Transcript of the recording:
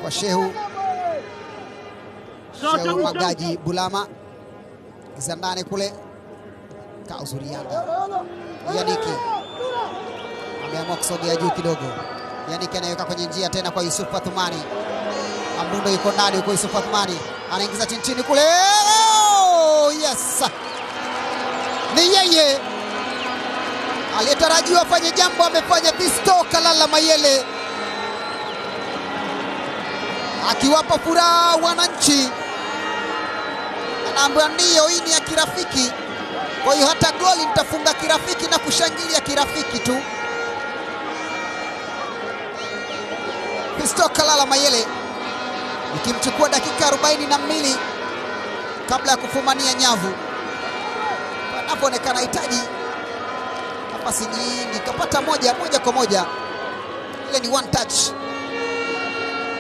kwa Shehu Shehu Magaji Bulama giza ndani kule ka uzuri Yanga Yaniki ameamua kusogea juu kidogo. Yaniki anaweka kwenye njia tena kwa Yusuf Fathumani. Ambundo yuko ndani huko, Yusuf Fathumani anaingiza chini chini kule. Oh, yes, ni yeye aliyetarajiwa afanye jambo, amefanya. Fisto Kalala Mayele akiwapa furaha wananchi, anaambiwa ndiyo, hii ni ya kirafiki, kwa hiyo hata goli nitafunga kirafiki na kushangilia kirafiki tu. Fisto Kalala Mayele ikimchukua dakika 42 kabla ya kufumania nyavu, panapoonekana hitaji nafasi nyingi, kapata moja moja kwa moja, ile ni one touch